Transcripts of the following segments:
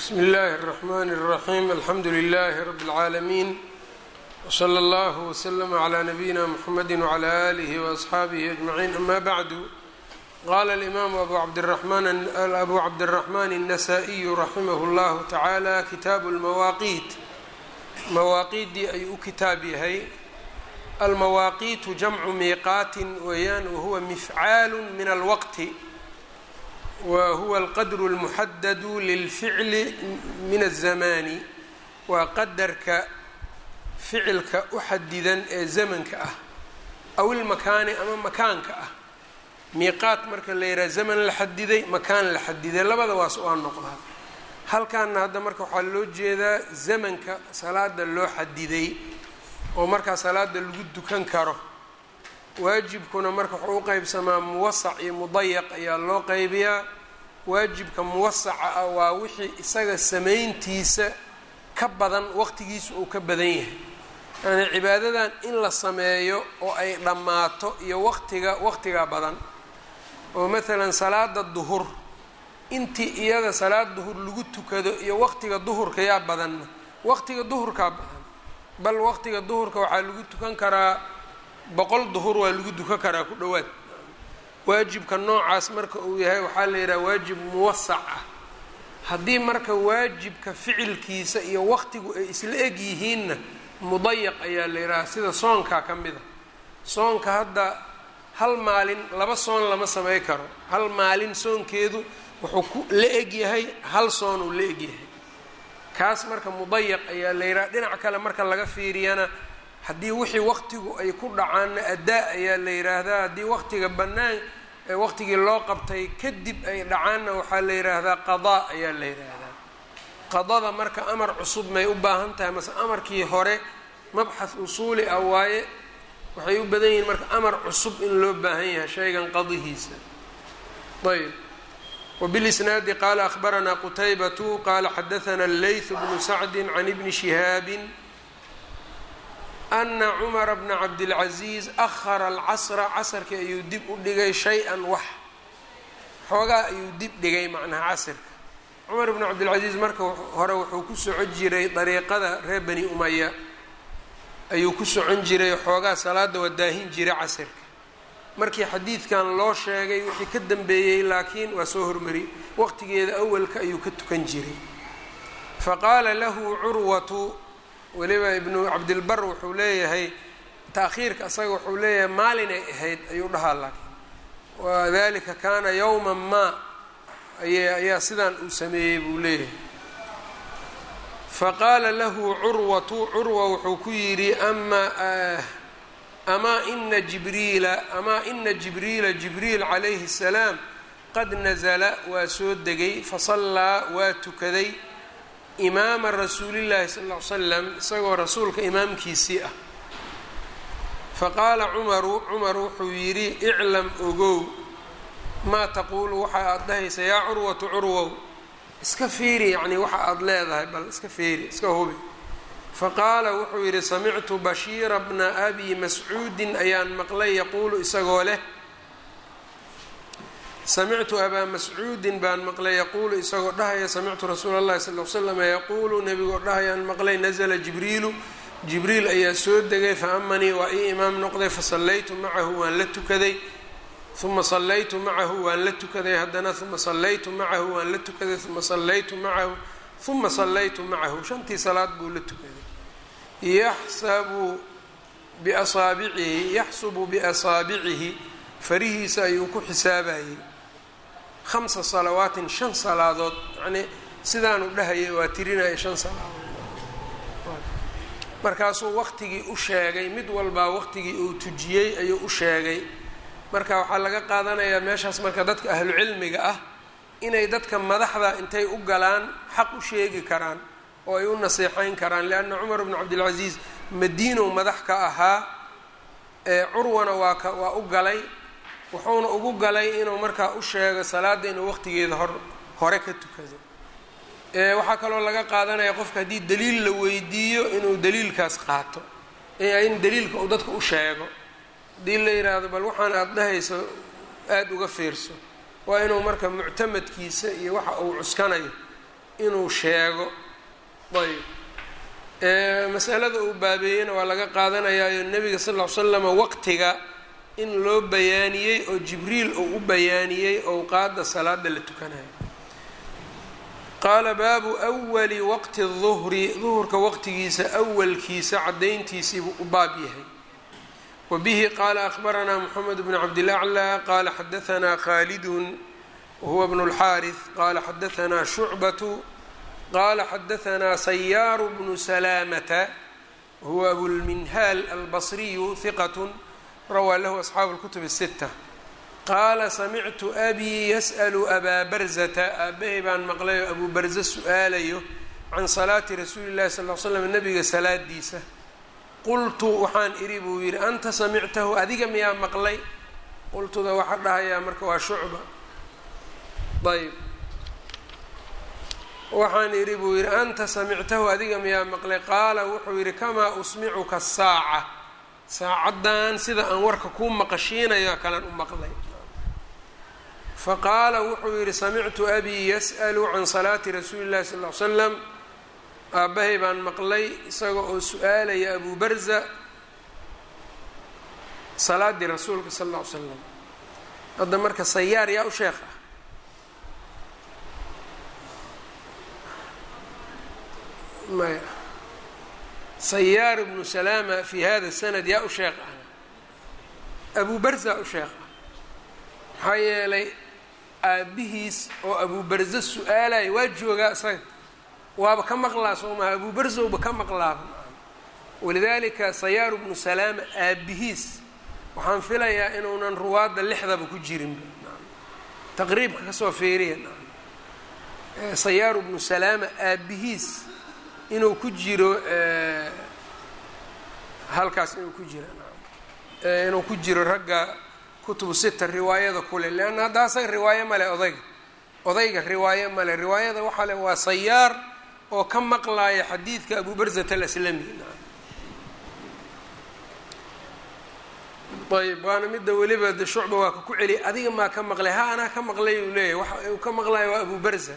bsmi اllahi الرحmn الرaxيm alxamdu لlh rb العaalمين wslى اllah وslm عlى nabiyina mxamedi وعlى آlih وأصxaabih أجmaعin ama bعdu qala الإmam abu cabdالرaحman النasائي raximah اllah taعalى kitaabu اlmawaaqiit mawaaqiiddii ayuu u kitaab yahay almawaaqiitu jamcu miiqaatin weeyaan wahuwa mifcaal min alwaqti wa huwa alqadru اlmuxadadu lilficli min الzamaani waa qadarka ficilka u xadidan ee zamanka ah aw ilmakaani ama makaanka ah miiqaat marka la yidhaha zaman la xadiday makaan la xadiday labada waas waa noqdaa halkaana hadda marka waxaa loo jeedaa zamanka salaada loo xadiday oo markaa salaada lagu dukan karo waajibkuna marka wuxuu u qeybsamaa muwasac iyo mudayaq ayaa loo qeybiyaa waajibka muwasaca ah waa wixii isaga samayntiisa ka badan waqtigiisa uu ka badan yahay yani cibaadadan in la sameeyo oo ay dhammaato iyo waqtiga waqtigaa badan oo maalan salaada duhur intii iyada salaad duhur lagu tukado iyo waqtiga duhurka yaa badanna waqtiga duhurkaa badan bal waqtiga duhurka waxaa lagu tukan karaa boqol duhur waa lagu dukan karaa ku dhowaad waajibka noocaas marka uu yahay waxaa la yidhaha waajib muwasac ah haddii marka waajibka ficilkiisa iyo waqtigu ay isla eg yihiinna mudayaq ayaa la yidhaha sida soonkaa ka mid a soonka hadda hal maalin laba soon lama samey karo hal maalin soonkeedu wuxuu ku la eg yahay hal soon uu la eg yahay kaas marka mudayaq ayaa la yidhaha dhinac kale marka laga fiiriyana haddii wixii waqtigu ay ku dhacaanna adaa ayaa la yidhaahdaa haddii waqtiga bannaan waqtigii loo qabtay kadib ay dhacaanna waxaa la yidhaahdaa qadaa ayaa la yidhaahdaa qadada marka amar cusub may u baahan tahay mase amarkii hore mabxath usuuli ah waaye waxay u badan yihiin marka amar cusub in loo baahan yahay shaygan qadihiisa ayb wbilisnaadi qaala ahbaranaa qutaybatu qaala xadaana leyth bnu sacdi can ibni shihaabin ana cumara bna cabdilcaziiz ahara alcasra casarkii ayuu dib u dhigay shay-an wax xoogaa ayuu dib dhigay macnaha casirka cumar bnu cabdilcaziiz marka hore wuxuu ku socon jiray dariiqada reer bani umaya ayuu ku socon jiray xoogaa salaada waa daahin jiray casirka markii xadiidkan loo sheegay wixii ka dambeeyey laakiin waa soo hormariyey waqtigeeda awalka ayuu ka tukan jiray faqaala lahu curwatu weliba ibnu cabdilbar wuxuu leeyahay taakhiirka asaga wuxuu leeyahay maalinay ahayd ayuu dhahaa laakiin wadalika kaana yowman maa ay ayaa sidaan uu sameeyey buu leeyahay faqaala lahu curwatu curwa wuxuu ku yidhi ama amaa ina jibriila amaa ina jibriila jibriil calayhi الsalaam qad nazla waa soo degay fasallaa waa tukaday imaama rasuulillahi sal ll ly slam isagoo rasuulka imaamkiisii ah faqaala cumaru cumar wuxuu yidhi iclam ogow maa taquulu waxa aada dhahaysa yaa curwatu curwow iska fiiri yacni waxa aada leedahay bal iska fiiri iska hubi faqaala wuxuu yidhi samictu bashiira bna abi mascuudin ayaan maqlay yaquulu isagoo leh samictu abaa mascuudin baan maqlay yaquulu isagoo dhahaya samictu rasuula اllahi sal l slama yaquulu nebigoo dhahayaan maqlay nazla jibriilu jibriil ayaa soo degay faamanii waa ii imaam noqday fasallaytu macahu waan la tukaday uma sallaytu macahu waan la tukaday haddana uma sallaytu macahu waan la tukaday uma sallaytu macahu uma sallaytu macahu shantii salaad buu la tukaday yaxsabu biasaabicihi yaxsubu biasaabicihi farihiisa ayuu ku xisaabayey khamsa salawaatin shan salaadood yacnii sidaanu dhahayay waa tirinaya shan salaadood markaasuu waqtigii u sheegay mid walbaa waqtigii uu tujiyey ayuu u sheegay marka waxaa laga qaadanayaa meeshaas marka dadka ahlu cilmiga ah inay dadka madaxda intay u galaan xaq u sheegi karaan oo ay u naseexayn karaan lianna cumar bnu cabdilcasiis madiinow madax ka ahaa ee curwana waa ka waa u galay wuxuuna ugu galay inuu markaa u sheego salaada inuu waqtigeeda hor hore ka tukado waxaa kaloo laga qaadanaya qofka haddii daliil la weydiiyo inuu daliilkaas qaato in daliilka uu dadka u sheego haddii la yidhaahdo bal waxaan aada dhahayso aada uga fiirso waa inuu marka muctamadkiisa iyo waxa uu cuskanayo inuu sheego ayb masalada uu baabeeyeyna waa laga qaadanayaayo nebiga sal ll ly slama waqtiga in loo bayaaniyey oo jibriil uu u bayaaniyey owqaada salaada la tukanayo qaala baabu wali waqti duhri duhurka waqtigiisa awalkiisa cadayntiisiibuu u baab yahay wa bihi qaala akhbaranaa moxamed bn cabdilaclى qaala xadaanaa khaalidun wahuwa bnu اlxaariث qaala xadaanaa shucbatu qaala xadaanaa sayaaru bnu salaamata wahuwa abulminhaal albasriyu hiqat rawaa lahu asxaabu اlkutub الsita qaala samictu abii yas'lu abaa barzata aabahay baan maqlayo abuu barze su-aalayo can salaati rasuuli llahi sal l slam nabiga salaadiisa qultu waxaan idhi buu yidhi anta samictahu adiga miyaa maqlay qultuda waxaa dhahayaa marka waa shucba ayb waxaan idhi buu yidhi anta samictahu adiga miyaa maqlay qaala wuxuu yidhi kamaa usmicuka saaca saacaddan sida aan warka kuu maqashiinayo kalan u maqlay faqaala wuxuu yidhi samictu abii yas'lu can salaati rasuuli llahi sal ly slam aabbahay baan maqlay isaga oo su-aalaya abuu barza salaadii rasuulka sal lla ly slam hadda marka sayaar yaa u sheekh ah maya sayaar ibnu salaama fi hada sanad yaa u sheekh ah abuu barza u sheekh ah maxaa yeelay aabihiis oo abuu barze su-aalaya waa joogaa isaga waaba ka maqlaa soo maha abuu barzowba ka maqlaaba walidaalika sayaaru bnu salaama aabihiis waxaan filayaa inuunan ruwaadda lixdaba ku jirinba taqriibka kasoo feeriya sayaaru bnu salaama aabihiis inuu ku jiro halkaas inuu ku jiro inuu ku jiro ragga kutubu sita riwaayada kule leanna hadda asaga riwaayo male odayga odayga riwaayo male riwaayada waxaa le waa sayaar oo ka maqlaaya xadiidka abu barzat alaslami ayb waana midda weliba de shucba waa ka ku celiyay adiga maa ka maqlay ha anaa ka maqlay uu leeyahy waxa uu ka maqlayo waa abu barza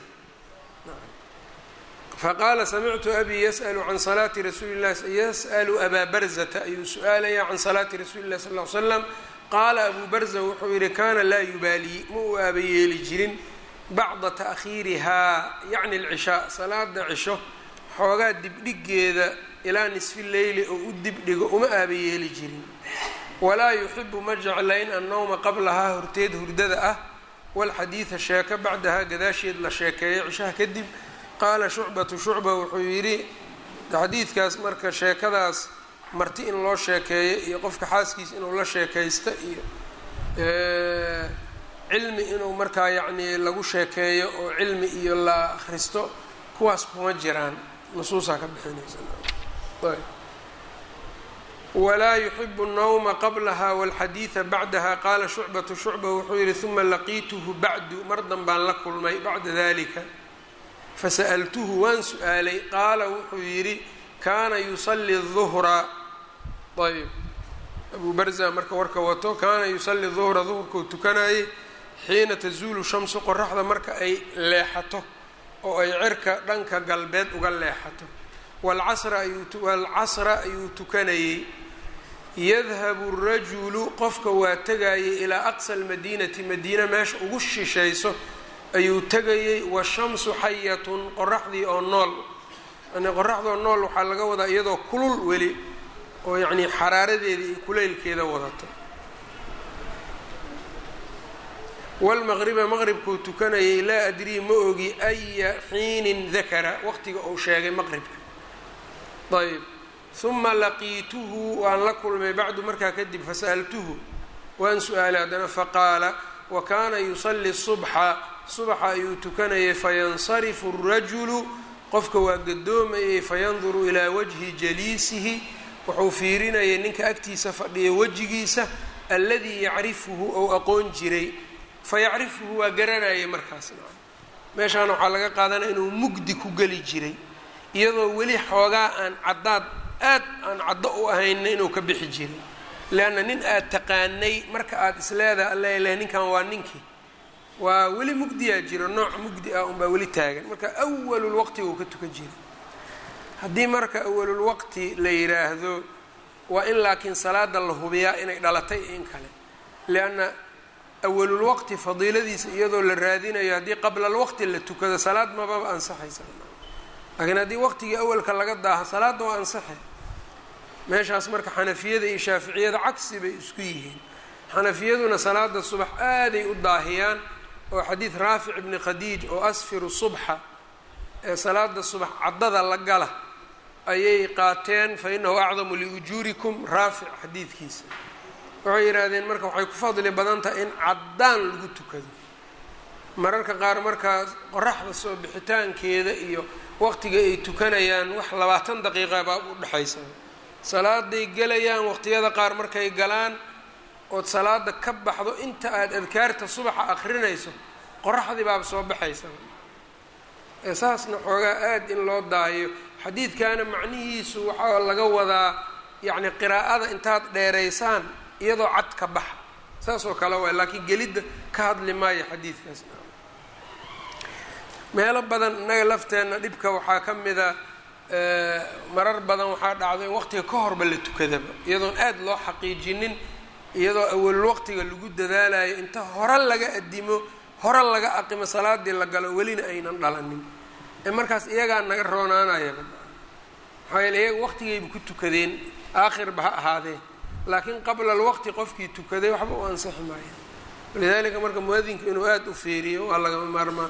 faqaala samictu abii yas'lu can salaati rasuuli llahi yas'lu abaa barzata ayuu su-aalaya can salaati rasuuli llahi sal ly slam qaala abuu barza wuxuu yidhi kaana laa yubaali ma uu aabayeeli jirin bacda ta'khiirihaa yacni alcishaa salaada cisho xoogaa dibdhigeeda ilaa nisfi leyli oo u dibdhigo uma aabayeeli jirin walaa yuxibu ma jeclayn annowma qablahaa horteed hurdada ah walxadiida sheeko bacdahaa gadaasheed la sheekeeyo cishaha kadib qaala shucbatu shucba wuxuu yidhi xadiidkaas marka sheekadaas marti in loo sheekeeyo iyo qofka xaaskiisa inuu la sheekaysto iyo cilmi inuu markaa yacnii lagu sheekeeyo oo cilmi iyo la akhristo kuwaas kuma jiraan nusuusaa ka bixinaysa walaa yuxibu الnawma qablaha wاlxadiida bacdaha qaala shucbatu shucba wuxuu yihi uma laqiituhu bacdu mar danbaan la kulmay bacda dalika fasa'altuhu waan su-aalay qaala wuxuu yidhi kaana yusali الظuhra ayb abu barza marka warka wato kaana yusali duhra duhurkuu tukanayay xiina tazuulu shamsu qoraxda marka ay leexato oo ay cirka dhanka galbeed uga leexato waalcasra ayuu tukanayey yadhabu rajulu qofka waa tegayay ilaa aqsa almadiinati madiina meesha ugu shishayso ayuu tegayey washamsu xayatun qoraxdii oo nool yani qoraxdoo nool waxaa laga wadaa iyadoo kulul weli oo yacnii xaraaradeeda iyo kuleylkeeda wadato walmaqriba maqribkuu tukanayay laa adrii ma ogi aya xiinin dakara waqtiga uu sheegay maqribka ayb uma laqiituhu waan la kulmay bacdu markaa kadib fasa'altuhu waan su-aalay haddana faqaala wa kaana yusali subxa subaxa ayuu tukanayay fayansarifu الrajulu qofka waa gadoomayay fayanduru ilaa wajhi jaliisihi wuxuu fiirinayay ninka agtiisa fadhiya wejigiisa alladii yacrifuhu ou aqoon jiray fayacrifuhu waa garanayay markaas meeshaan waxaa laga qaadanaya inuu mugdi ku geli jiray iyadoo weli xoogaa aan caddaad aad aan caddo u ahayna inuu ka bixi jiray leanna nin aad taqaanay marka aada isleedaha alla leh ninkan waa ninkii waa weli mugdiyaa jiro nooc mugdi ah unbaa weli taagan marka awalulwaqtiga uu ka tukan jira haddii marka awalulwaqti la yidhaahdo waa in laakiin salaada la hubiyaa inay dhalatay in kale lianna awalulwaqti fadiiladiisa iyadoo la raadinayo haddii qabla alwaqti la tukado salaad mababa ansaxaysa laakiin haddii waqtigii awalka laga daaha salaadda waa ansaxay meeshaas marka xanafiyada iyo shaaficiyada cagsi bay isku yihiin xanafiyaduna salaada subax aaday u daahiyaan oo xadiid raafic ibni khadiij oo asfiru subxa ee salaada subax caddada la gala ayay qaateen fa inahu acdamu liujuurikum raafic xadiidkiisa waxay yidhaahdeen marka waxay ku fadli badan tahay in caddaan lagu tukado mararka qaar markaas qoraxda soo bixitaankeeda iyo waqtiga ay tukanayaan wax labaatan daqiiqa baa u dhexaysa salaaday gelayaan waqtiyada qaar markay galaan ood salaada ka baxdo inta aada adkaarta subaxa akrinayso qoraxdii baaba soo baxaysa ee saasna xoogaa aada in loo daahiyo xadiidkana macnihiisu waxaa laga wadaa yacni qiraa'ada intaad dheeraysaan iyadoo cad ka baxa saas oo kale waay laakiin gelidda ka hadli maayo xadiidkaas meelo badan innaga lafteenna dhibka waxaa ka mida marar badan waxaa dhacdo in waqtiga ka horba la tukadaba iyadoon aada loo xaqiijinin iyadoo awalul waqtiga lagu dadaalayo inta hore laga adimo hore laga aqimo salaadii la galo welina aynan dhalanin ee markaas iyagaa naga roonaanayaba maxaa yeele iyaga waqtigayba ku tukadeen aakhirba ha ahaadee laakiin qabla alwaqti qofkii tukaday waxba u ansixi maaya walidaalika marka muadinku inuu aada u feeriyo waa lagama maarmaan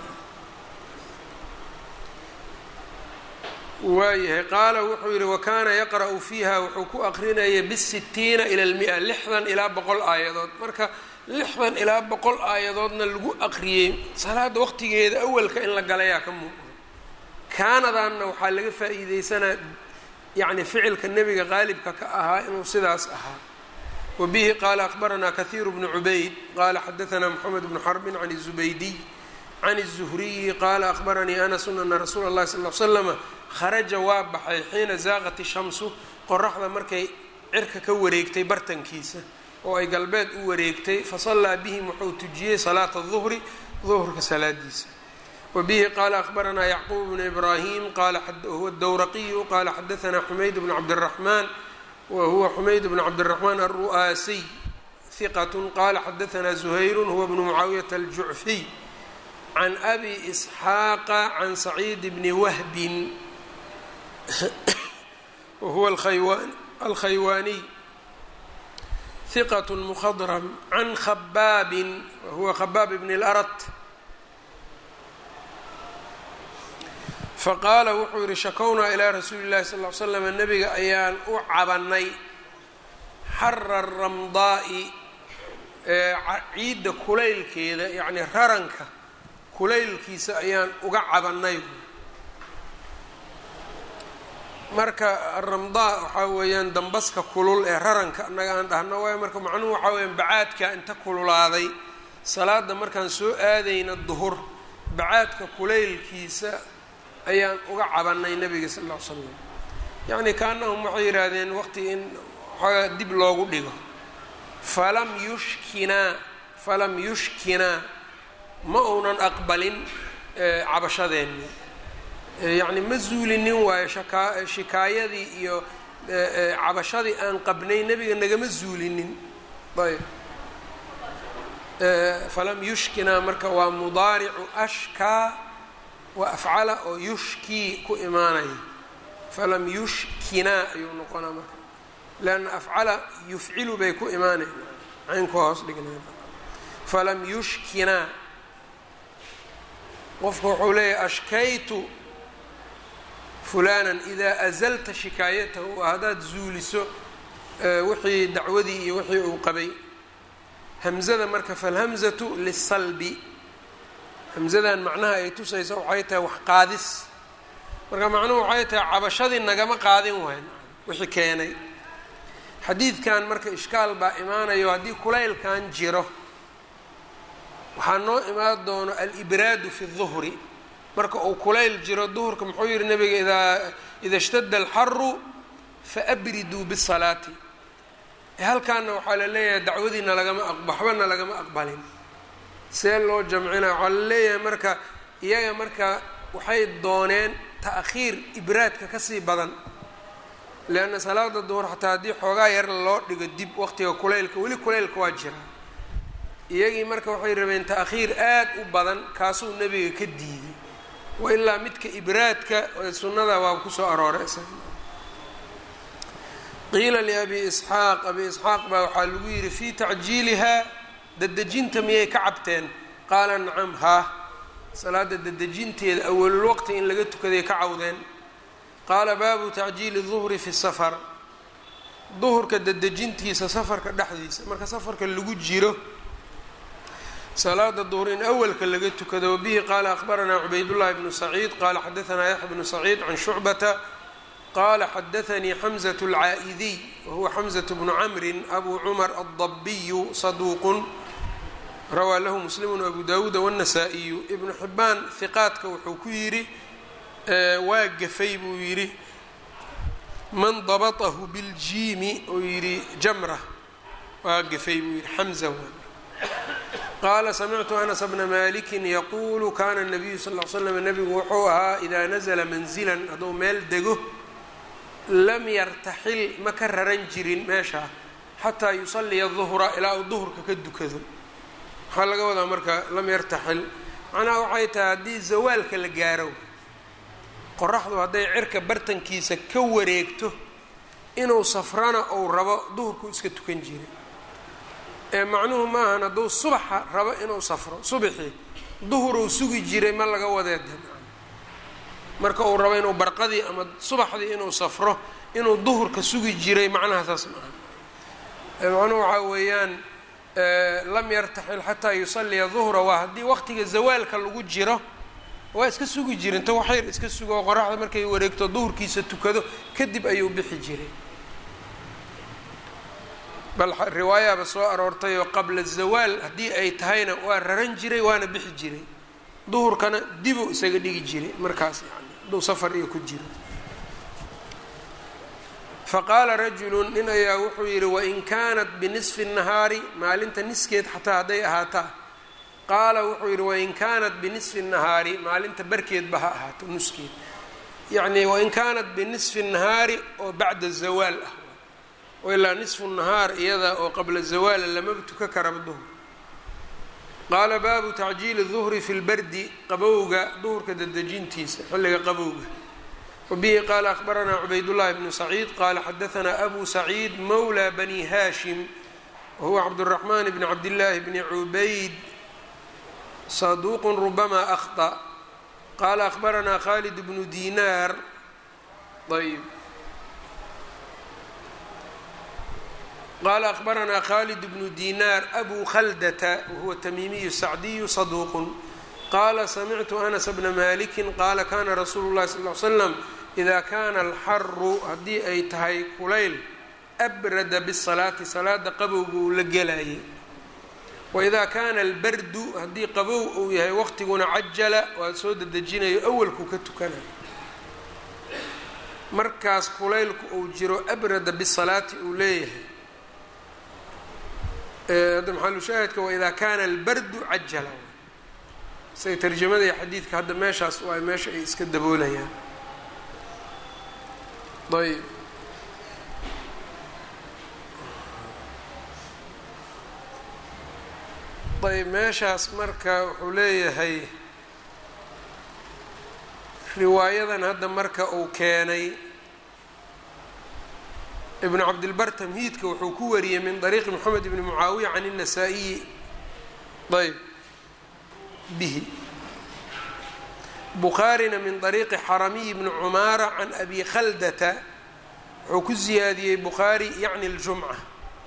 waayahay qaala wuxuu yihi wakaana yaqra'u fiiha wuxuu ku aqrinaya bisitiina ila lmia lixdan ilaa boqol aayadood marka lixdan ilaa boqol aayadoodna lagu aqriyey salaada waqtigeeda awalka in la galayaa ka muuqda kaanadanna waxaa laga faa-iideysanaa yacni ficilka nebiga qaalibka ka ahaa inuu sidaas ahaa wa bihi qaala akbaranaa kahiiru bnu cubayd qaala xadaanaa moxamed bnu xarbin can الzubaydiy can الzuhriyi qaala akbaranii anasun ana rasuula اllahi sal l slama kharaja waa baxay xiina zaaqat ishamsu qoraxda markay cirka ka wareegtay bartankiisa oo ay galbeed u wareegtay fasallaa bihim wuxuu tujiyey salaata duhri duhrka salaadiisa wa bihi qaala akbaranaa yacquub bnu ibraahim qala huwa dowraqiyu qala xadaanaa xumayd bnu cabdiraxmaan wa huwa xumayd bnu cabdiraxmaan alru'aasiy hiqat qala xadaanaa zuhayru huwa bnu mucaawiyata aljucfiy can abi isxaaqa can saciid bni wahbin wahuwa alkhaywaaniy hiqat mkhadram can khabaabin wahuwa khabaab bn اlarat faqaala wuxuu yihi shakownaa ilaa rasuuli اllahi sal l slam nabiga ayaan u cabanay xara ramdaa'i ciidda kulaylkeeda yani raranka kulaylkiisa ayaan uga cabanay marka aramdaa waxaa weeyaan dambaska kulul ee raranka annaga aan dhahno waayo marka macnuhu waxaa weyaan bacaadka inta kululaaday salaada markaan soo aadayna duhur bacaadka kulaylkiisa ayaan uga cabanay nabiga sal ll ly slam yacni kaanahum waxay yidhaahdeen waqti in waxoogaa dib loogu dhigo falam yushkinaa falam yushkinaa ma uunan aqbalin cabashadeenni yacni ma zuulinin waayo shakaa shikaayadii iyo cabashadii aan qabnay nebiga nagama zuulinin ayb falam yushkinaa marka waa mudaaricu ashkaa waa afcala oo yushkii ku imaanaya falam yushkinaa ayuu noqonaa marka leanna afcala yufcilu bay ku imaanayn caynku hoos dhignay falam yushkinaa qofku wuxuu leeyahay ashkaytu fulanan idaa azalta shikaayatahu haddaad zuuliso wixii dacwadii iyo wixii uu qabay hamzada marka falhamzatu lisalbi hamzadan macnaha ay tusaysa waxay tahay wax qaadis marka macnuhu waxay tahay cabashadii nagama qaadin wayn wixii keenay xadiidkan marka ishkaal baa imaanayo haddii kulaylkan jiro waxaa noo imaan doono alibraadu fi duhri marka uu kulayl jiro duhurka muxuu yihi nabiga idaa ida ishtadda alxaru faabriduu bisalaati halkaana waxaa la leeyahay dacwadiina lagama waxbana lagama aqbalin see loo jamcina waxaa la leeyahay marka iyaga marka waxay dooneen ta'khiir ibraadka kasii badan leanna salaada duhur xataa haddii xoogaa yar loo dhigo dib waqtiga kuleylka weli kuleylka waa jira iyagii marka waxay rabeen ta'khiir aad u badan kaasuu nebiga ka diiday wa ilaa midka ibraadka sunnada waa kusoo arooray qiila liabi isxaaq abi isxaaq baa waxaa lagu yidhi fii tacjiilihaa dadejinta miyay ka cabteen qaala nacam haa salaada dadejinteeda awalul waqti in laga tukaday ka cawdeen qaala baabu tacjiili duhri fi safar duhurka dadejintiisa safarka dhexdiisa marka safarka lagu jiro salaada duhr in awalka laga tukado wabihi qaala akhbaranaa cubaydullahi bnu saciid qaala xadaanaa yaxya bnu saciid can shucbata qala xadaanii xamزة اlcaa'idiy wahuwa xamزة bnu camrin abu cumar الdabiyu saduuqun rawaa lahu muslimu abu dawuuda wالnasaa-iyu ibnu xibaan hiqaadka wuxuu ku yidhi waa gafay buu yidhi man dabطahu biاljiimi uu yidhi jamra waa gafay buu yidhi xamza qaala samictu anas bna maliki yaquulu kana الnabiyu sal ly slam nebigu wuxuu ahaa idaa nazla manzila hadduu meel dego lam yartaxil ma ka raran jirin meeshaa xataa yusaliya duhra ilaa uu duhurka ka dukado waxaa laga wadaa marka lam yartaxil macnaha waxay tahay haddii zawaalka la gaaro qoraxdu hadday cirka bartankiisa ka wareegto inuu safrana uu rabo duhurku iska tukan jiray ee macnuhu maahan hadduu subaxa rabo inuu safro subaxii duhuruu sugi jiray ma laga wadeeda marka uu rabo inuu barqadii ama subaxdii inuu safro inuu duhurka sugi jiray macnaha saas maaha macnuhu waxaa weeyaan lam yartaxil xataa yusaliya duhra waa haddii waqtiga zawaalka lagu jiro waa iska sugi jira inta waxyar iska sugo oo qoraxda markay wareegto duhurkiisa tukado kadib ayuu bixi jiray bal riwaayaaba soo aroortay oo qabla zawaal haddii ay tahayna waa raran jiray waana bixi jiray duhurkana dibuu isaga dhigi jiray markaas yani hadduu safar iyo ku jiro faqaala rajulu nin ayaa wuxuu yidhi wain kaanat binisfi nahaari maalinta niskeed xataa hadday ahaataa qaala wuxuu yidhi wain kaanat binisfi nahaari maalinta barkeedba ha ahaato nuskeed yacni wain kaanat binisfi nahaari oo bacda zawaal ah oo ilaa nisfu nahaar iyada oo qabla zawaala lamaba tuka karaba duhur qaala baabu tacjiili duhri fi lbardi qabowga duhurka dadejintiisa xilliga qabowga wabihi qaala akhbaranaa cubaydullahi bnu saciid qaala xadaanaa abu saciid mawla bani haashim wahuwa cabduraxmaan bni cabdillaahi bni cubayd saduuqun rubama akhطأ qaala akhbaranaa khalid bnu dinaar ayb qala akhbaranaa khalid bnu dinaar abu khaldata wahuwa tamiimiyu sacdiyu saduuqun qaala samictu anas bna maliki qaala kana rasuulu llahi sal l slam ida kana alxaru haddii ay tahay kulayl abrada bisalaati salaada qabowga uu la gelayay waida kana albardu haddii qabow uu yahay waqtiguna cajala waa soo dedejinayo awalku ka tukanayo markaas kulaylku uu jiro abrada bisalaati uu leeyahay hadda maxalushaahidka waida kana albardu cajala isaga tarjamada iyo xadiidka hadda meeshaas waa meesha ay iska daboolayaan ayb ayb meeshaas marka wuxuu leeyahay riwaayadan hadda marka uu keenay ibn cabdilbar tamhiidka wuxuu ku wariyey min طariiqi moxamed ibni mucaawiya can الnasaa-iyi ayb bihi bukhaarina min طariiqi xaramiy bni cumaara can abi khaldata wuxuu ku ziyaadiyey bukhaari yacni اljumca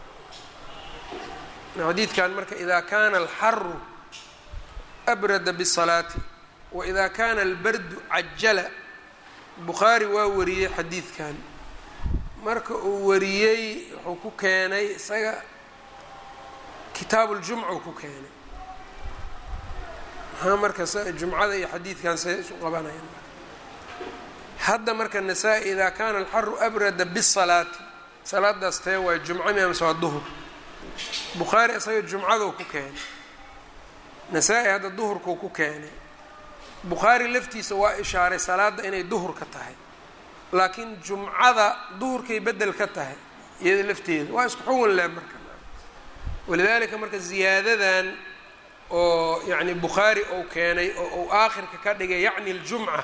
xadiidkan marka ida kana alxaru abrada bالsalaati waida kana albardu cajala bukhaari waa wariyey xadiidkan marka uu wariyey wuxuu ku keenay isaga kitaabuljumca uu ku keenay maxaa marka jumcada iyo xadiidkan say isu qabanayaan hadda marka nasaa-i idaa kana alxaru abrada bisalaati salaadaas tee waa jumco mi amase waa duhur bukhaari isaga jumcaduu ku keenay nasaa-i hadda duhurkuu ku keenay bukhaari laftiisa waa ishaaray salaadda inay duhur ka tahay laakiin jumcada duhurkay beddel ka tahay iyada lafteeda waa isku xugun leh marka walidaalika marka ziyaadadan oo yacni bukhaari ou keenay oo uu aakhirka ka dhigay yacni ljumca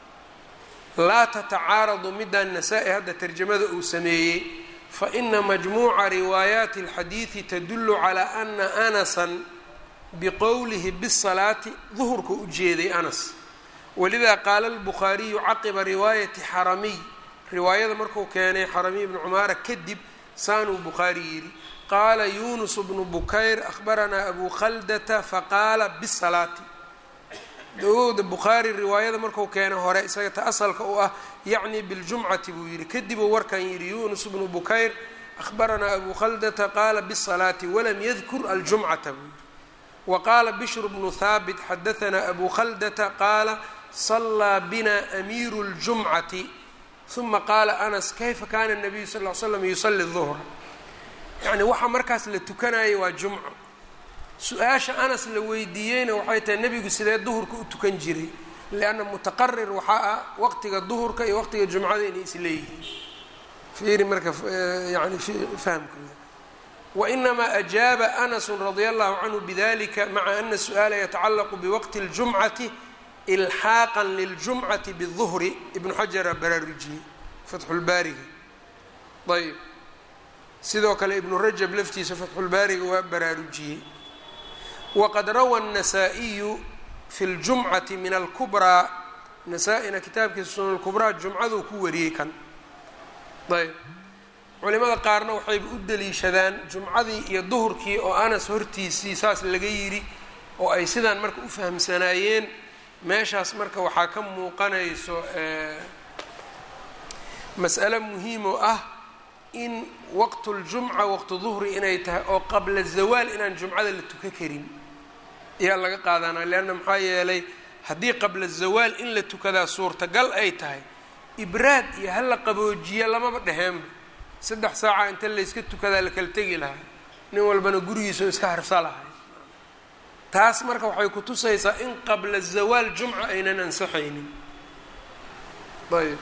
laa tatacaaradu midaan nasaa-i hadda tarjamada uu sameeyey fa ina majmuuca riwaayaati alxadiidi tadullu calaa ana anasan biqowlihi bisalaati duhurka u jeeday anas walidaa qaala albukhaariyu caqiba riwaayati xaramiy riwaayada marku keenay xaramiy bnu cumaara kadib saanuu bukhaari yidhi qaala yunus bnu bukayr ahbaranaa abu khaldata faqaala bisalaati dogowda bukhaari riwaayada marku keenay hore isaga ta asalka u ah yacni biljumcati buu yidhi kadibuu warkan yidhi yunus bnu bukayr ahbaranaa abu khaldata qaala bisalaati walam yadkur aljumcata buu yidhi wa qaala bishru bnu haabit xadahanaa abu khaldata qaala sallaa bina amiiru ljumcati uma qaala anas kayfa kaana nabiyu sal l slam yusali duhra yacni waxa markaas la tukanayay waa jumco su-aasha anas la weydiiyeyna waxay tahay nebigu sidee duhurka u tukan jiray lianna mutaqarir waxaa ah waqtiga duhurka iyo waqtiga jumcada inay isleeyihiin fiiri marka yani fahmkooda wainamaa ajaaba anasu radia allahu canhu bidalika maca ana su-aala yatacalaqu biwaqti اljumcati ilxaaqan liljumcati biduhri ibnu xajara baraarujiyey fatxulbaariga ayb sidoo kale ibnu rajab laftiisa fatxulbaariga waa baraarujiyey waqad rawa الnasaa-iyu fi اljumcati min alkubraa nasaa-ina kitaabkiisa sunan lkubraa jumcaduu ku wariyey kan ayb culimada qaarna waxayba u daliishadaan jumcadii iyo duhurkii oo anas hortiisii saas laga yidhi oo ay sidaan marka u fahamsanaayeen meeshaas marka waxaa ka muuqanayso mas'alo muhiim oo ah in waqtuljumca waqtu duhri inay tahay oo qabla zawaal inaan jumcada la tuka karin ayaa laga qaadanaa leanna maxaa yeelay haddii qabla zawaal in la tukadaa suurtagal ay tahay ibraad iyo hala qaboojiya lamaba dheheenba saddex saaca inta layska tukadaa la kala tegi lahaa nin walbana gurigiisao iska harsa lahay taas marka waxay ku tusaysaa in qabla zawaal jumca aynan ansaxaynin ayb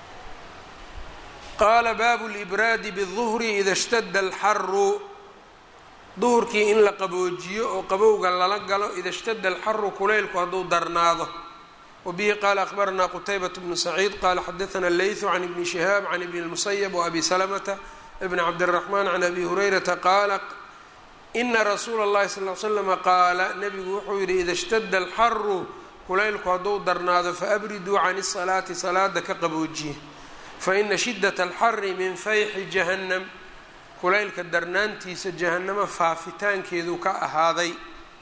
qaala baabu libraadi biduhri ida shtada alxaru duhurkii in la qaboojiyo oo qabowga lala galo ida shtada alxaru kulaylku hadduu darnaado wabihi qaala akhbaranaa qutaybat bnu saciid qaala xadaana leytu can ibni shihaab can ibni lmusayab waabi salamata bni cabdiraxmaan can abi hurayrata qaala ina rasuula اllahi sal l slama qaala nabigu wuxuu yidhi ida shtada alxaru kulaylku hadduu darnaado faabriduu can isalaati salaada ka qaboojiye faina shidat alxari min fayxi jahannam kulaylka darnaantiisa jahannamo faafitaankeedu ka ahaaday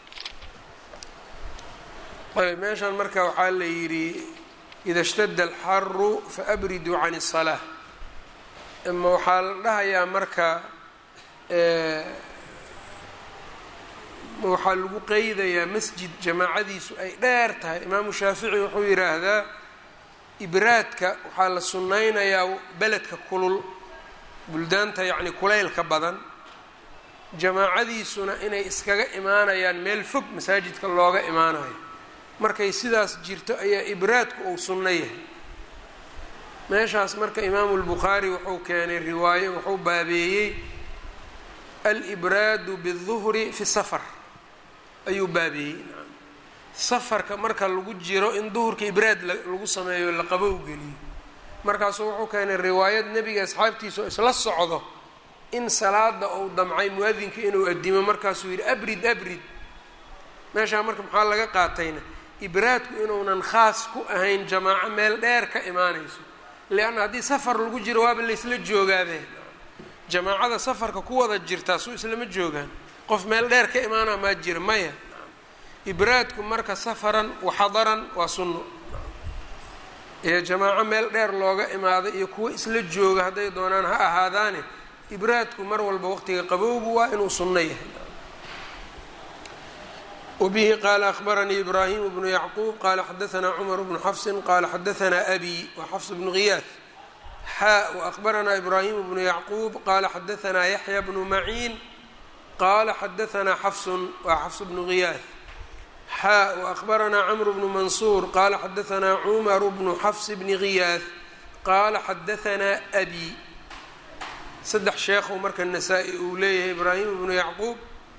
ayb meeshan marka waxaa la yidhi ida shtada alxaru faabriduu can الsalaa ama waxaa la dhahayaa marka waxaa lagu qeydayaa masjid jamaacadiisu ay dheer tahay imaamu shaafici wuxuu yidhaahdaa ibraadka waxaa la sunnaynayaa beledka kulul buldaanta yacni kulaylka badan jamaacadiisuna inay iskaga imaanayaan meel fog masaajidka looga imaanayo markay sidaas jirto ayaa ibraadku uu sunno yahay meeshaas marka imaamu lbukhaari wuxuu keenay riwaayo wuxuu baabeeyey alibraadu biduhri fi safar ayuu baabeeyey safarka marka lagu jiro in duhurka ibraad lagu sameeyo la qabow geliyo markaasuu wuxuu keenay riwaayad nebiga asxaabtiisa oo isla socdo in salaada uu damcay muadinka inuu adimo markaasuu yidhi abrid abrid meeshaa marka maxaa laga qaatayna ibraadku inuunan khaas ku ahayn jamaaco meel dheer ka imaanayso leanna haddii safar lagu jiro waaba laysla joogaabe jamaacada safarka ku wada jirtaa suu islama joogaan qof meel dheer ka imaana maa jira maya ibraadku marka safaran waxadaran waa sunno iyo jamaaco meel dheer looga imaaday iyo kuwo isla jooga hadday doonaan ha ahaadaane ibraadku mar walba waqtiga qabowgu waa inuu sunno yahay wbihi qaala akhbaranii ibraahim bnu yacquub qaala xadaanaa cumar bnu xafsin qaala xadaanaa abi wa xafs bnu ghiyaad xaa waأkhbaranaa ibraahim bnu yacquub qaala xadaanaa yaxya bnu maciin qaala xadaanaa xafsun waa xafs bnu ghiyaad xaa وأخbaranaa cmr bnu mansuur qala xadaثna cmar bnu xfs bni غiyaaث qala xadaثna أbي saddex sheekhu marka nasaa-i uu leeyahay ibraahim ibnu yacquub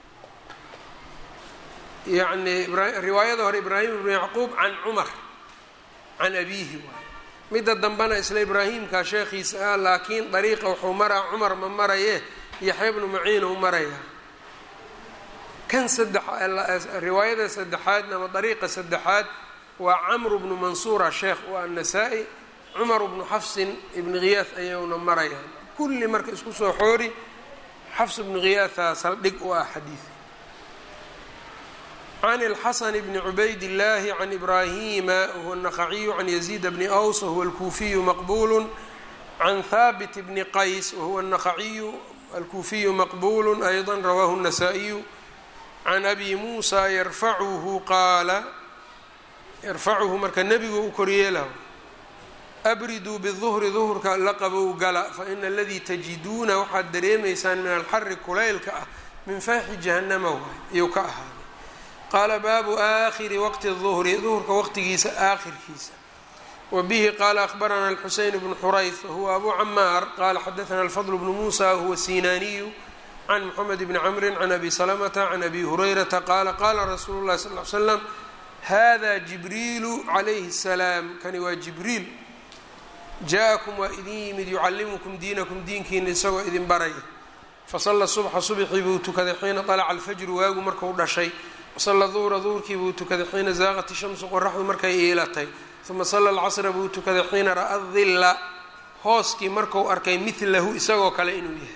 yani riwaayada hore ibraahim ibnu yacquub can cumar can abiihi waay midda dambena isla ibraahimka sheekhiisa ah laakiin dariiqa wuxuu maraa cumar ma maraye yaxya bnu maciin uu marayaa kan saddex riwaayada saddexaadna ama dariiqa saddexaad waa camru bnu mansuura sheekh waa annasaa-i cumar bnu xafsin ibni khiyaas ayuuna marayaan kulli marka isku soo xoori xafs bnu khiyaasa saldhig u ah xadiid can اlxasan bni cubayd اllahi can ibrahima wahuwa الnaqaciyu can yaziid bni aws wahuwa alkuufiyu maqbulu can haabit bni qays wahuwa الnaqaciyu alkuufiyu maqbulu ayضa rawahu الnasaa-iyu can abi muusa yarfacuhu qaala yarfacuhu marka nebigu u koryeelaho abriduu biduhri duhurka la qabow gala faina aladii tajiduuna waxaad dareemaysaan min alxari kulaylka ah min faaxi jahannama waay iyuu ka ahaaday qaala baabu aakhiri waqti duhri duhurka waqtigiisa aakhirkiisa wa bihi qaala akhbarana alxuseyn bnu xurayth wahuwa abu camaar qaala xadaana alfadl bnu muusa wahuwa sinaaniyu can moxamed bni camrin can abi salamata can abi hurayrata qaala qaala rasuulu llahi sal l slam hada jibriilu calayhi salaam kani waa jibriil jaa-akum waa idin yimid yucallimukum diinakum diinkiina isagoo idin baraya fasalla subxa subxii buu tukaday xiina طalaca alfajru waagu marku dhashay wasalla duhra duhurkii buu tukaday xiina zaaqat shamsu qoraxdu markay iilatay uma salla alcasra buu tukaday xiina ra'a dilla hooskii marku arkay midlahu isagoo kale inuu yahay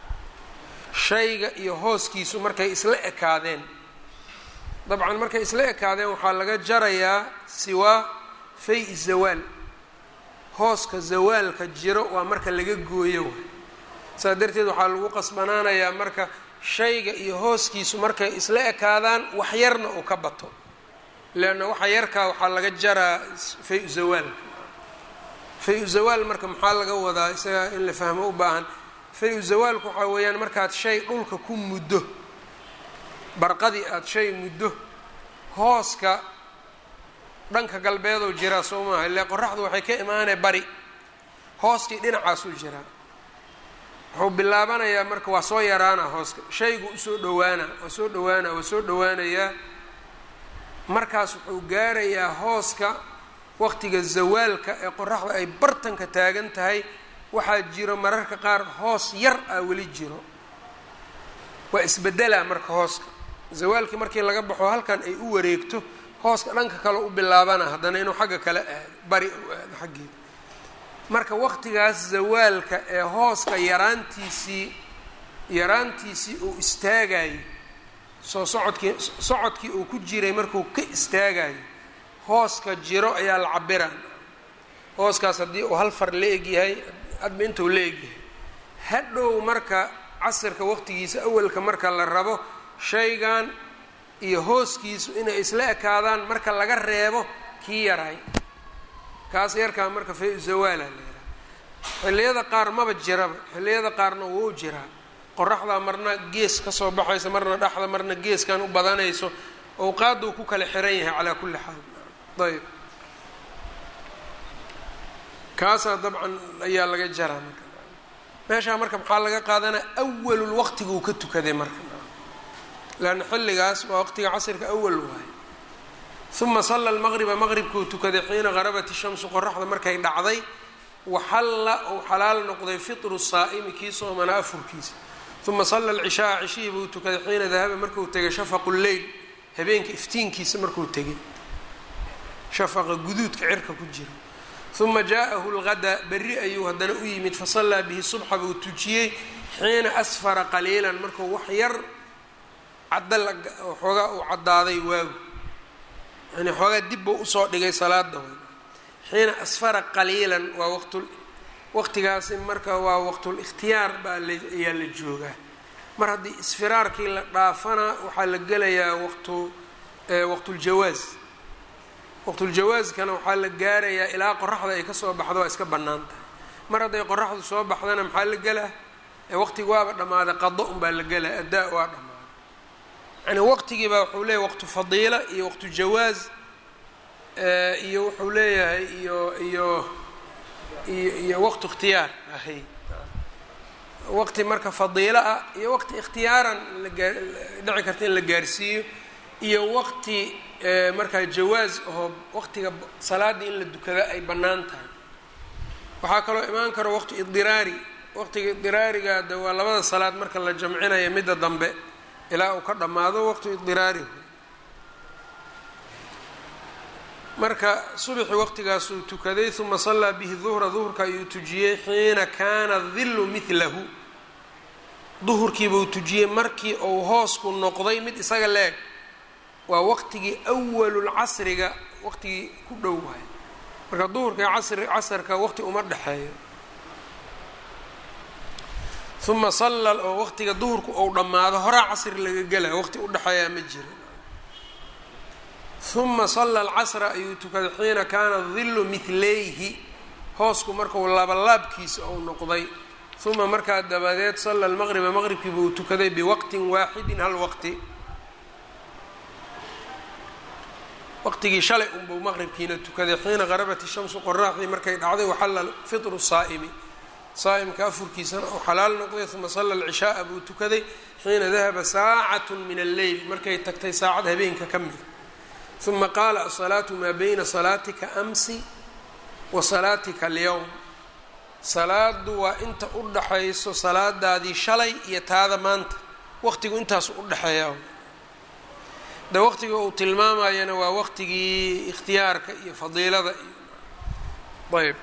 shayga iyo hooskiisu markay isla ekaadeen dabcan markay isla ekaadeen waxaa laga jarayaa siwaa fay zawaal hooska zawaalka jiro waa marka laga gooyo waay saas darteed waxaa lagu qasbanaanayaa marka shayga iyo hooskiisu markay isla ekaadaan wax yarna uu ka bato leanna waxa yarkaa waxaa laga jaraa fay-u zawaalka fay-u zawaal marka maxaa laga wadaa isaga in la fahmo u baahan fay-u zawaalku waxaa weeyaan markaad shay dhulka ku muddo barqadii aada shay muddo hooska dhanka galbeeduu jiraa soo maaha ile qoraxdu waxay ka imaanay bari hooskii dhinacaasuu jiraa wuxuu bilaabanayaa marka waa soo yaraana hooska shaygu usoo dhawaana waa soo dhawaana waa soo dhawaanayaa markaas wuxuu gaarayaa hooska waqtiga zawaalka ee qoraxda ay bartanka taagan tahay waxaa jiro mararka qaar hoos yar ah weli jiro waa isbedelaa marka hooska zawaalkii markii laga baxo halkan ay u wareegto hooska dhanka kale u bilaabana haddana inuu xagga kale aado bari u aado xaggeeda marka waqtigaas zawaalka ee hooska yaraantiisii yaraantiisii uu istaagayo soo socodkii socodkii uu ku jiray markuu ka istaagayo hooska jiro ayaa la cabira hooskaas haddii uu hal far la egyahay hadba intuu la egyahay hadhow marka casirka waqtigiisa awalka marka la rabo shaygan iyo hooskiisu inay isla ekaadaan marka laga reebo kii yaray kaas yarkaa marka fay zawaala la yidhaha xilliyada qaar maba jiraba xilliyada qaarna wuu jiraa qoraxdaa marna gees kasoo baxaysa marna dhexda marna geeskan u badanayso awqaaduu ku kala xiran yahay calaa kulli xaal ayb kaasaa dabcan ayaa laga jaraa marka meeshaa marka maxaa laga qaadanaa awalul waqtiguu ka tukaday marka leanna xilligaas waa waqtiga casirka awal waaye uma salla lmaqriba maqribkuu tukaday xiina qarabat ishamsu qoraxda markay dhacday waxalla uu xalaal noqday fitru saa'imi kii soomanaa afurkiisa uma salla alcishaaa cishihii buu tukaday xiina dahaba markuu tegay shafaqu lleyl habeenka iftiinkiisa markuu tegay shafaqa guduudka cirka ku jira uma jaa-ahu lgada berri ayuu haddana u yimid fasallaa bihi subxa buu tujiyey xiina asfara qaliilan markuu wax yar cadda xoogaa uu caddaaday waagu yani xoogaa dib buu usoo dhigay salaada way xiina asfara qaliilan waa waqtu waqtigaasi marka waa waqtul ikhtiyaar baa ayaa la joogaa mar haddii isfiraarkii la dhaafana waxaa la gelayaa waqtu waqtuljawaaz waqtuljawaazkana waxaa la gaarayaa ilaa qoraxda ay kasoo baxdo waa iska bannaan tahay mar hadday qoraxdu soo baxdana maxaa la gelaa waqtiga waaba dhammaaday qado unbaa la gelaa addaa waa dhammaaday yani waqtigiibaa wuxuu leeyahay waqtu fadiila iyo waqtu jawaaz iyo wuxuu leeyahay iyo iyo iyo iyo waqtu ikhtiyaar ahay waqti marka fadiilo ah iyo waqti ikhtiyaaran lagaa dhici karta in la gaarsiiyo iyo waqti markaa jawaaz oo waqtiga salaada in la dukada ay bannaan tahay waxaa kaloo imaan karo waqti idiraari waqtiga idiraariga de waa labada salaad marka la jamcinaya midda dambe ilaa uu ka dhammaado waqtu idiraari marka subxi waqtigaasuu tukaday uma sallaa bihi duhra duhurka ayuu tujiyey xiina kaana dillu midlahu duhurkiibuu tujiyey markii uu hoosku noqday mid isaga leeg waa waqtigii awalulcasriga waqtigii ku dhow waay marka duhurka iyo casri casarka waqti uma dhexeeyo uma salla oo waqtiga duhurku ou dhammaado horaa casri laga gelaya waqti u dhexeeyaa ma jira uma salla alcasra ayuu tukaday xiina kaana dillu midlayhi hoosku markau labalaabkiisa ou noqday uma markaa dabadeed salla almaqriba maqribkiiba uu tukaday biwaqtin waaxidin hal waqti waqtigii shalay unbuu maqribkiina tukaday xiina qarabat ishamsu qoraxdii markay dhacday waxalla fitru saa'imi saa'imka afurkiisana uu xalaal noqday uma salla alcishaaa buu tukaday xiina dahaba saacatu min alleyl markay tagtay saacad habeenka ka mida uma qaala asalaatu maa bayna salaatika amsi wa salaatika alyowm salaadu waa inta u dhaxayso salaadaadii shalay iyo taada maanta waqtigu intaasu u dhexeeya de waqtiga uu tilmaamayana waa waqtigii ikhtiyaarka iyo fadiilada iyo ayb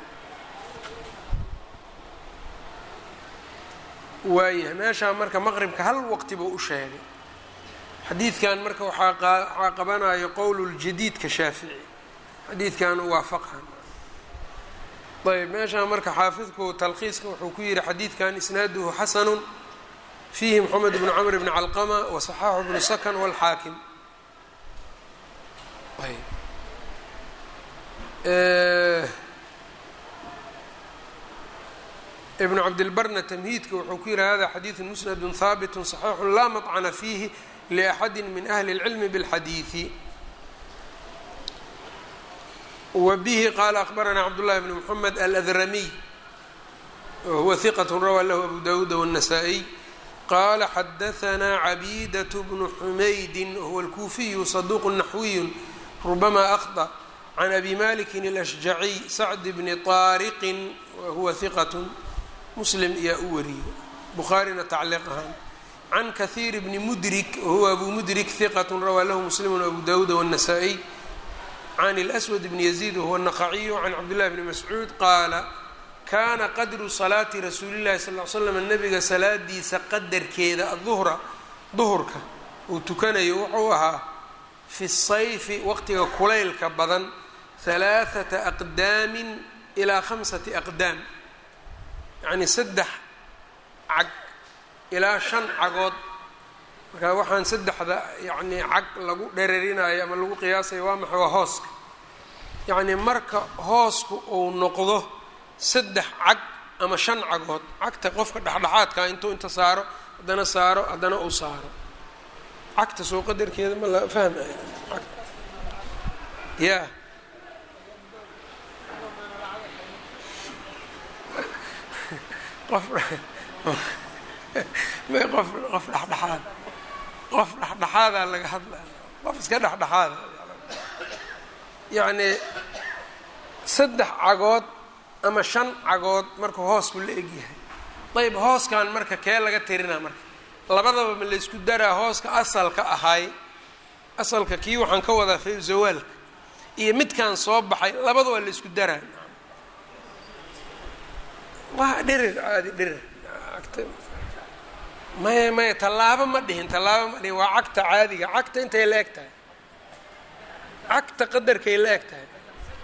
waayahay meeshaa marka maqribka hal waqti buu u sheegay xadiidkan marka waxaa waxaa qabanayo qowl ljadiidka shaafici xadiidkan u waafaqan ayb meeshaa marka xaafidku talkhiiska wuxuu ku yihi xadiidkan isnaaduhu xasanu fiihi moxamed bnu camr bni calqama wasaxaaxu bnu sakan wاlxaakim ibnu cabdilbarna tamhiidka wuxuu ku yihi hada xadiidu musnadu haabit صaxiixu laa maطcna fiihi liaxadi min ahli اlcilmi bاlxadiidi wa bihi qaala akbaranaa cabdullahi bni mxamed aladramiy wahuwa hiqat rawaa lahu abu dawuuda wالnasaa-iy qala xadahanaa cabiidaة bnu xumaydi wahuwa alkuufiyu saduuq naxwiyu rubama akhطأ can abi maliki اlashjaciy sacd bni طaariqin wahuwa hiqat muslim ayaa u wariyey bukhaarina tacliiq ahaan can kahiir bni mudrik wahuwa abu mudrik hiqat rawaa lahu muslimu abu dawuuda wالnasaa-iy can اlأswad bni yaziid wahuwa الnaqaciyu can cabdillahi bni mascuud qaala kaana qadru salaati rasuuli llahi sal ly slam nabiga salaadiisa qadarkeeda aduhra duhurka uu tukanayo wuxuu ahaa fi sayfi waqtiga kulaylka badan halaaثata aqdaamin ilaa khamsati aqdaam yacni saddex cag ilaa shan cagood marka waxaan saddexda yacnii cag lagu dherarinayo ama lagu qiyaasayo waa maxay waa hooska yacnii marka hoosku uu noqdo saddex cag ama shan cagood cagta qofka dhexdhexaadkaa intuu inta saaro haddana saaro haddana uu saaro cagta soo qadarkeeda ma la fahmayo ya qof may qof qof dhexdhexaad qof dhexdhexaadaa laga hadlaya qof iska dhexdhexaada yacnii saddex cagood ama shan cagood markuu hoosku la egyahay ayb hooskan marka kee laga tirinaa marka labadaba ma laysku daraa hooska asalka ahay asalka kii waxaan ka wadaa fa zawaalka iyo midkan soo baxay labada waa laysku daraa waa dhirir caadi dhirir maya maya tallaabo ma dhihin tallaabo ma dhihin waa cagta caadiga cagta intay la eg tahay cagta qadarkay la eg tahay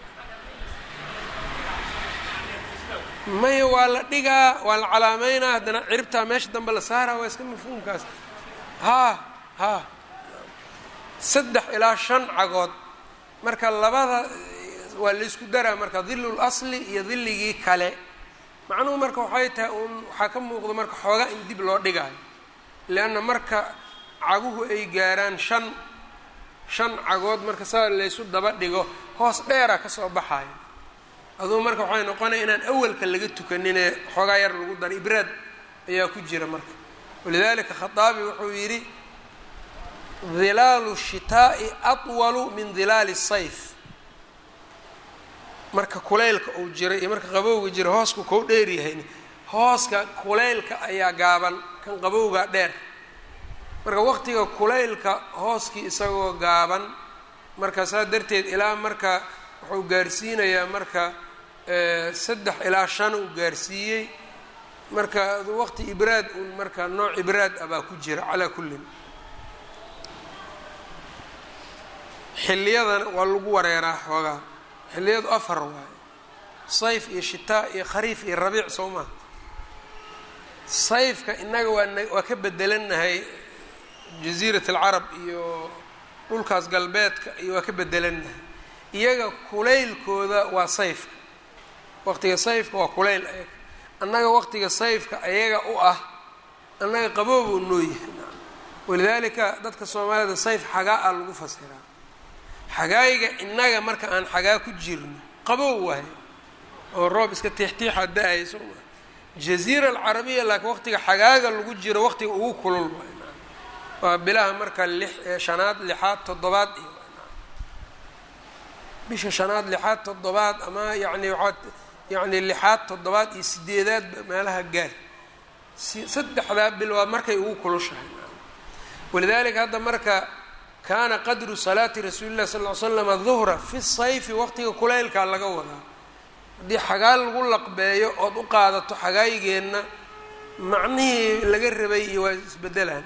maya waa la dhigaa waa la calaameynaa haddana ciribtaa meesha dambe la saaraa waa iska mafhuumkaas haa haa saddex ilaa shan cagood marka labada waa laysku daraa marka dilul asli iyo dilligii kale macnuhu marka waxay tahay uun waxaa ka muuqda marka xoogaa in dib loo dhigaayo leanna marka caguhu ay gaaraan shan shan cagood marka saa laysu daba dhigo hoos dheera kasoo baxayo aduu marka waxay noqonaya inaan awalka laga tukaninee xoogaa yar lagu daro ibraad ayaa ku jira marka walidalika khaaabi wuxuu yidhi dilaalu shitaa'i atwalu min dilaali sayf marka kulaylka uu jira iyo marka qabowga jira hoosku kau dheeryahayn hooska kulaylka ayaa gaaban kan qabowgaa dheer marka waqtiga kulaylka hooskii isagoo gaaban marka saa darteed ilaa marka wuxuu gaarsiinayaa marka saddex ilaa shan uu gaarsiiyey marka waqti ibraad un marka nooc ibraad ah baa ku jira calaa kullin xilliyadana waa lagu wareeraa xoogaa xilliyadu afar waaye sayf iyo shitaa iyo khariif iyo rabiic soo maa sayfka innaga waa waa ka bedelanahay jasiirat alcarab iyo dhulkaas galbeedka iyo waa ka bedelanahay iyaga kulaylkooda waa sayfka waqtiga sayfka waa kulayl ayaga annaga waqtiga sayfka ayaga u ah annaga qaboobu noo yahay walidaalika dadka soomaalida sayf xagaa a lagu fasiraa xagaayga innaga marka aan xagaa ku jirno qabow waayo oo roob iska tiixtiixa da-ay soo maa jaziira alcarabiya laakiin waqtiga xagaaga lagu jiro waqtiga ugu kulul waay waa bilaha marka lix shanaad lixaad toddobaad iyo bisha shanaad lixaad toddobaad ama yacni waxaad yacni lixaad toddobaad iyo sideedaadba meelaha gaar si saddexdaa bil waa markay ugu kulushahay walidaalika hadda marka kaana qadru salaati rasuuli llahi sal ly slama duhra fi sayfi waqtiga kulaylkaa laga wadaa haddii xagaa lagu laqbeeyo ood u qaadato xagaayigeenna macnihii laga rabay iyo waa isbedelaan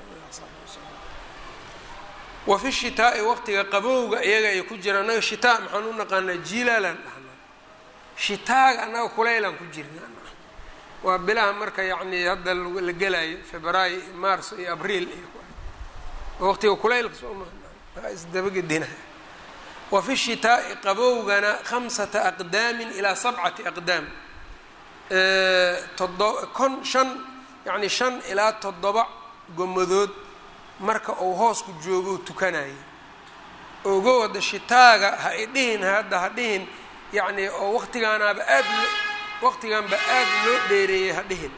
wa fi shitaa'i waqtiga qabowga iyaga ay ku jiraan annaga shitaa maxaan u naqaanaa jiilaalaan dhahnaa shitaaga annaga kulaylaan ku jirnaa waa bilaha marka yacni hadda la gelaayo febraayo iyo maarso iyo abriil iyo waqtiga kulaylka soo maa isdabagedina wa fi shitaa'i qabowgana khamsata aqdaamin ilaa sabcati aqdaam todo kon shan yacni shan ilaa toddoba gomadood marka uu hoosku joogo tukanayo ogow hadda shitaaga ha i dhihin hadda ha dhihin yacni oo waqtigaanaaba aad waqtiganba aad loo dheereeyey ha dhihin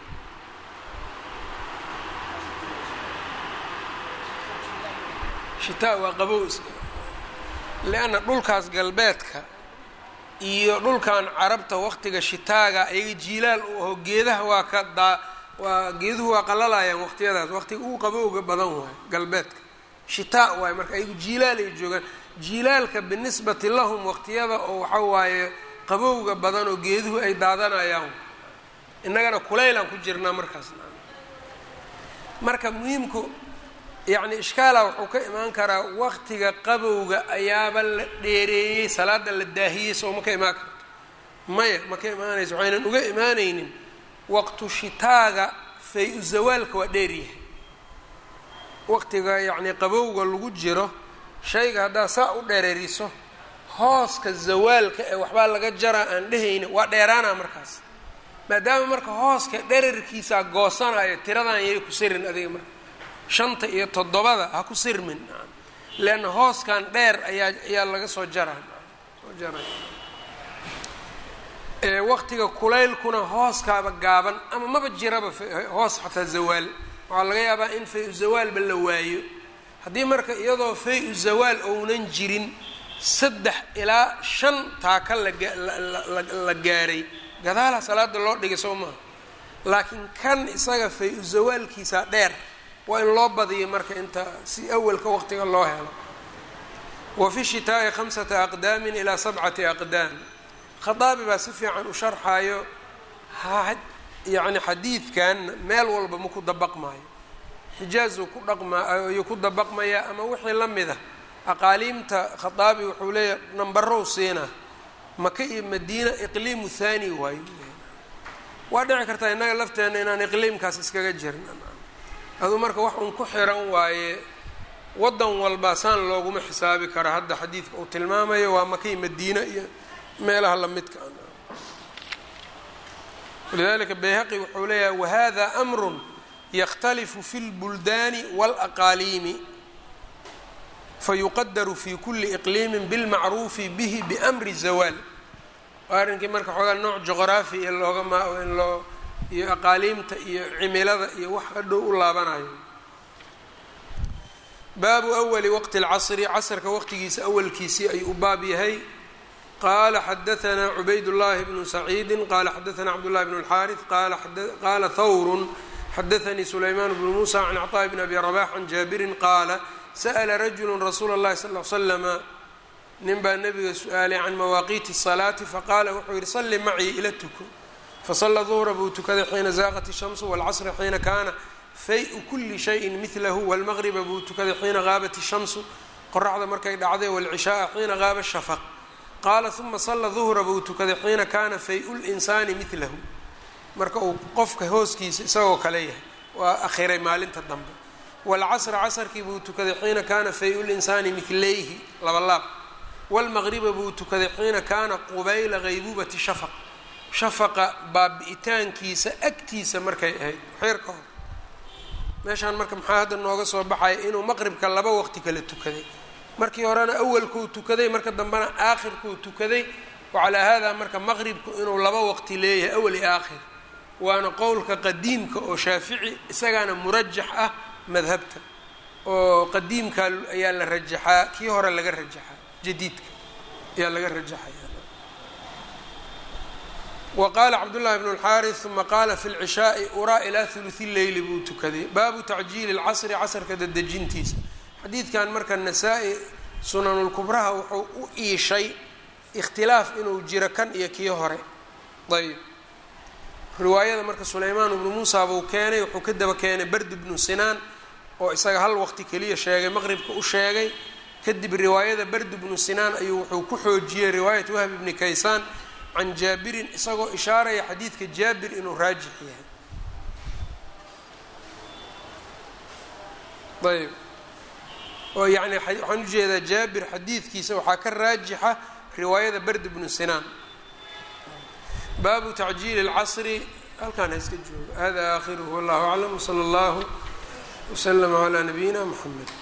shitaa waa qabow is lianna dhulkaas galbeedka iyo dhulkan carabta waqtiga shitaaga ayaga jiilaal u aho geedaha waa ka daa waa geeduhu waa qalalayaan waqtiyadaas waqtiga ugu qabowga badan waayo galbeedka shitaa waayo marka ayagu jiilaal ay joogaan jiilaalka binisbati lahum waqtiyada oo waxa waaye qabowga badan oo geeduhu ay daadanayaan innagana kulaylaan ku jirnaa markaas marka muhiimku yacni ishkaala wuxuu ka imaan karaa waqtiga qabowga ayaaba la dheereeyey salaada la daahiyey soo ma ka imaan karto maya ma ka imaanayso waxaynan uga imaanaynin waqtu shitaaga fay-u zawaalka waa dheeryahay waqtiga yacni qabowga lagu jiro shayga haddaad saa u dhereeriso hooska zawaalka ee waxbaa laga jaraa aan dhehayni waa dheeraana markaas maadaama marka hooska dherarkiisaa goosanayo tiradan yay ku sirin adiga marka shanta iyo toddobada ha ku sirmin leanna hooskan dheer ayaa ayaa laga soo jaraa soo jaray waqtiga kulaylkuna hooskaaba gaaban ama maba jiraba hoos xataa zawaal waxaa laga yaabaa in fay-u zawaalba la waayo haddii marka iyadoo fay-u zawaal ounan jirin saddex ilaa shan taaka lala gaaray gadaalaha salaada loo dhigay soo maha laakiin kan isaga fay-u zawaalkiisa dheer waa in loo badiyo marka inta si awalka waqtiga loo helo wa fi shitaa'i khamsata aqdaamin ilaa sabcati aqdaam khaaabi baa si fiican u sharxaayo yacni xadiidkan meel walba ma ku dabaqmaayo xijaazuu ku dhaqmayuu ku dabaqmayaa ama wixii la mida aqaaliimta khaaabi wuxuu leeyahay nambarow siina maka iyo madiina iqliimu thani waayo waa dhici kartaa innaga lafteena inaan iqliimkaas iskaga jirin aduu marka wax uun ku xiran waaye waddan walba saan looguma xisaabi kara hadda xadiidka uu tilmaamayo waa maka iyo madiina iyo meelaha lamidka walidalika bayhaqi wuxuu leeyahay wahada amrun yakhtalifu fi lbuldaani wاlaqaaliimi fayuqadaru fi kuli iqliimin bilmacruufi bihi biamri zawaal waa arrinkii marka xoogaa nooc juqraafi iyo looga ma in loo iyo aqaaliimta iyo cimilada iyo wax hadhow u laabanayo baabu awali waqti اlcasri casrka waqtigiisa awalkiisii ayuu u baab yahay qala xadaanaa cubayd llahi bnu saciidi qala xadaanaa cabdullahi bn اlxaariث qaala hawr xadaanii sulaymaan bnu musa can cطaaء bn abi rabax can jaabirin qaala sa'la rajulu rasuula اllahi sal l slama nin baa nabiga su-aalay can mawaaqiiti الsalaati faqaala wuxuu yihi salli macii ila tuko fasala duhra buu tukaday xiina zaaqat الshamsu wاlcasra xiina kaana fay-u kuli shayin midlahu wاlmaqriba buu tukaday xiina qaabat الshamsu qoraxda markay dhacday wاlcishaaa xiina qaaba shafaq qaala uma sala duhra buu tukaday xiina kaana fay-u linsaani midlahu marka uu qofka hooskiisa isagoo kale yahay waa akhiray maalinta dambe waalcasra casarkii buu tukaday xiina kaana fay-u linsaani midlayhi labalaab waalmaqriba buu tukaday xiina kaana qubayla haybuubati shafaq shafaqa baabi-itaankiisa agtiisa markay ahayd xeer ka hor meeshaan marka maxaa hadda nooga soo baxaya inuu maqribka laba waqti kala tukaday markii horena awalkuu tukaday marka dambena aakhirkuu tukaday wacalaa haadaa marka maqribku inuu laba waqti leeyahay awal iyo aakhir waana qowlka qadiimka oo shaafici isagaana murajax ah madhabta oo qadiimka ayaa la rajaxaa kii hore laga rajaxaa jadiidka ayaa laga rajaxaya wa qaala cabdullahi bnu اlxaaris uma qaala fi lcishaai uraa ilaa huluثi leyli buu tukaday baabu tacjiili اlcasri casrka dadejintiisa xadiidkan marka nasaa-i sunanulkubraha wuxuu u iishay ikhtilaaf inuu jiro kan iyo kii hore ayb riwaayada marka sulaymaan ibnu muusa buu keenay wuxuu ka daba keenay bardi bnu sinaan oo isaga hal waqti keliya sheegay maqribka u sheegay kadib riwaayada bardi bnu sinaan ayuu wuxuu ku xoojiyey riwaayat wahb ibni kaysaan can jaabirin isagoo ishaaraya xadiidka jaabir inuu raajix yahay ayb oo yacni waxaan ujeedaa jaabir xadiidkiisa waxaa ka raajixa riwaayada bardi bnu sinaan baabu tacjiili اlcasri halkaan ha iska joogo hada aakhiruhu wallahu aclam wsala allahu wslama calaa nabiyina mxamed